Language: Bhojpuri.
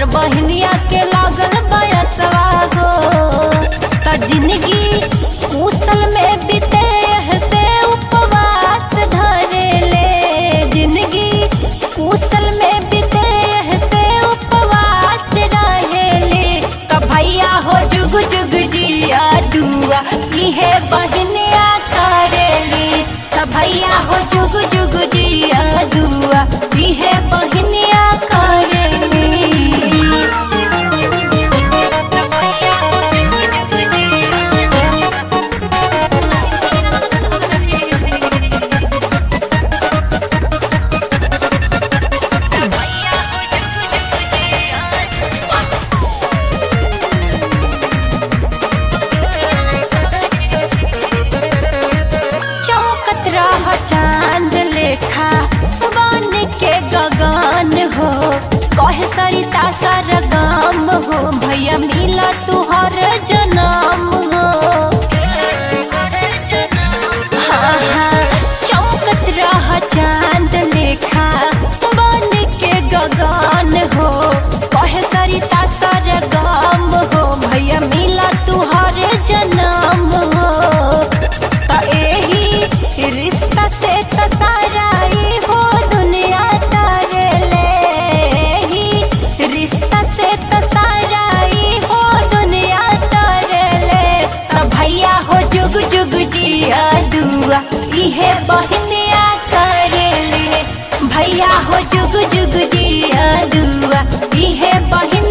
हमर बहनिया के लागल बयसवा हो त जिंदगी मुसल में बीते से उपवास धरे ले जिंदगी मुसल में बीते से उपवास रहे ले त भैया हो जुग जुग जिया दुआ इहे बहनिया करेली त भैया हो जुग जुग जिया दुआ इहे बहनिया करेली चौकत रह चांद लेखा बन के गगन हो कहे सरिता सरगम हो भैया मिला तुहर जनम हो हाँ, हाँ, चौकत रह चांद लेखा बन के गगन हो कहे सरिता सरगम हो भैया मिला तुहर जनम हो त एही रिश्ता से त सारा ई हो दुनिया तारे ले एही रिश्ता से त सारा ई हो दुनिया तारे ले त भैया हो जुग जुग जिया दुआ इहे बहनिया करे ले भैया हो जुग जुग जिया दुआ इहे बहन